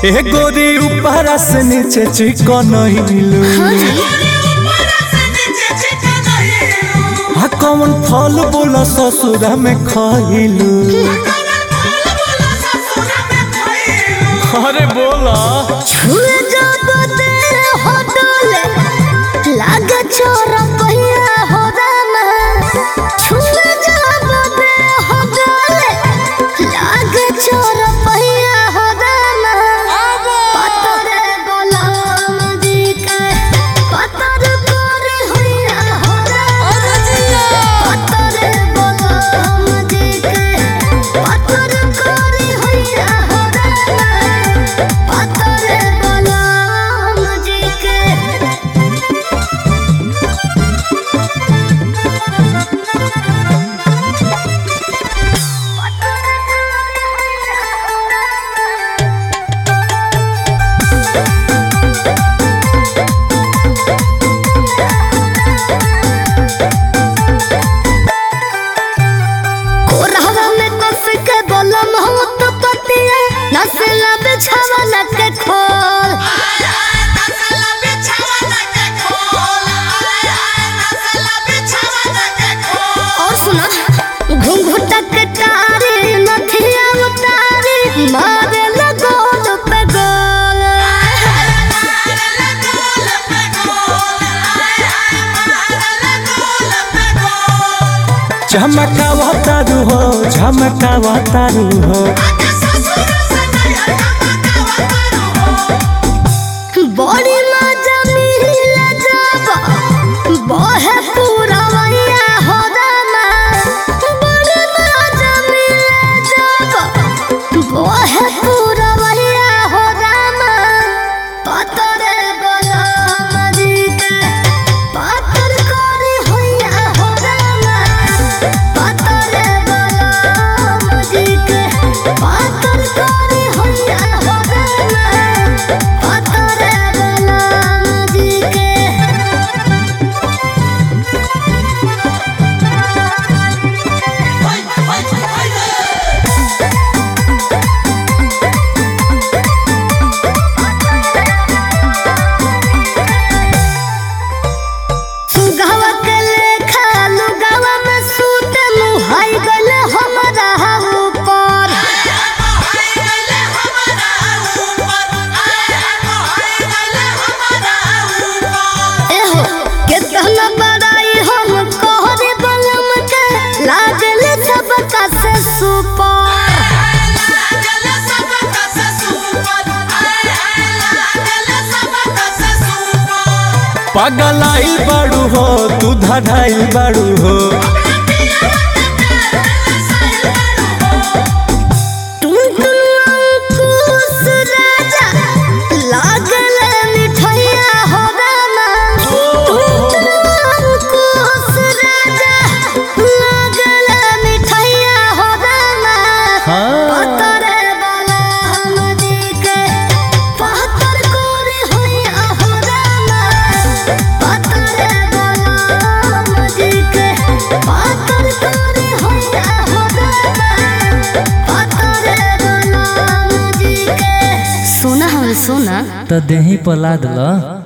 ए गोरी ऊपर से नीचे चिकन हिलू आ कौन फल बोला ससुरा में खइलू अरे बोला छुए जब तेरे होटल लागे छोरा पहिया हो रामा छुए जब तेरे होटल लागे छोरा पहिया हो रामा पतरे बलम दी के पतर करे होइया हो रामा पतरे बलम दी के पतर करे होइया हो रामा पतरे बलम दी के कोरहवा में कस के बलम हो तो पतिया नसला बिछावा लग के खोल और सुना घुंघुटा के तारी नथिया उतारी मारे लगोल पे गोल झमकावा तारू हो झमकावा तारू हो बड़ी मजा मिला जब बहे पूरा वैया हो रामा बड़ी मजा मिला जब बहे पूरा वैया हो रामा पतरे बलम दी के पतर करे होइया हो रामा पतरे बलम दी के पतर करे होइया हो रामा पतरे बलम दी के सुगवा के लेखा लुगवा में सूत मुहाई गल हमरा ऊपर एहो कितना बड़ाई हम कोहरे बलम के लागल सबका से सुपर पगलाई बाड़ू हो तू धड़ाई बाड़ू हो टुनटुन राजा लागल मिठैया हो रामा टुनटुन राजा लागल मिठैया हो रामा हाँ पतरे बलम दी के पतर करे होइया हो रामा पतरे बलम दी के पतर करे होइया हो रामा पतरे बलम दी के सोना हम सोना तो देही पला दिला